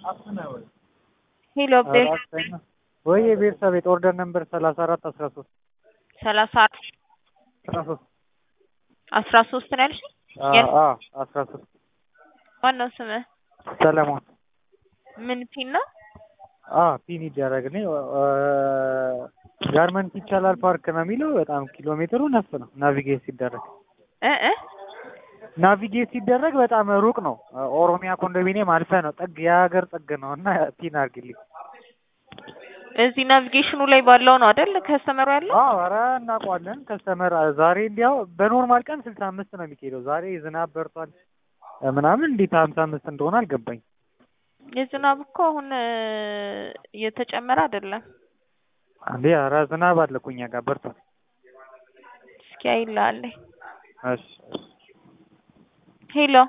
ሄሎ አብዴል ወይ የቤተሰብ ቤት ኦርደር ነምበር ሰላሳ አራት አስራ ሶስት ሰላሳ አስራ ሶስት አስራ ሶስት ነው ያልሽኝ? አስራ ሶስት ማነው ስምህ? ሰለሞን ምን ፒን ነው? ፒን ይደረግ እኔ ጋርመንት ይቻላል ፓርክ ነው የሚለው። በጣም ኪሎ ሜትሩ ነፍ ነው ናቪጌት ሲደረግ እ እ ናቪጌት ሲደረግ በጣም ሩቅ ነው። ኦሮሚያ ኮንዶሚኒየም አልፈ ነው ጥግ የሀገር ጥግ ነው እና ፒን አድርግልኝ። እዚህ ናቪጌሽኑ ላይ ባለው ነው አይደል ከስተመሩ ያለው? አዎ ኧረ እናውቀዋለን። ከስተመር ዛሬ እንዲያው በኖርማል ቀን ስልሳ አምስት ነው የሚካሄደው። ዛሬ ዝናብ በርቷል ምናምን እንዴት ሀምሳ አምስት እንደሆነ አልገባኝ። የዝናብ እኮ አሁን እየተጨመረ አይደለም። እንዴ ኧረ ዝናብ አለ እኮ እኛ ጋር በርቷል። እስኪ አይልሃለኝ። እሺ ሄሎ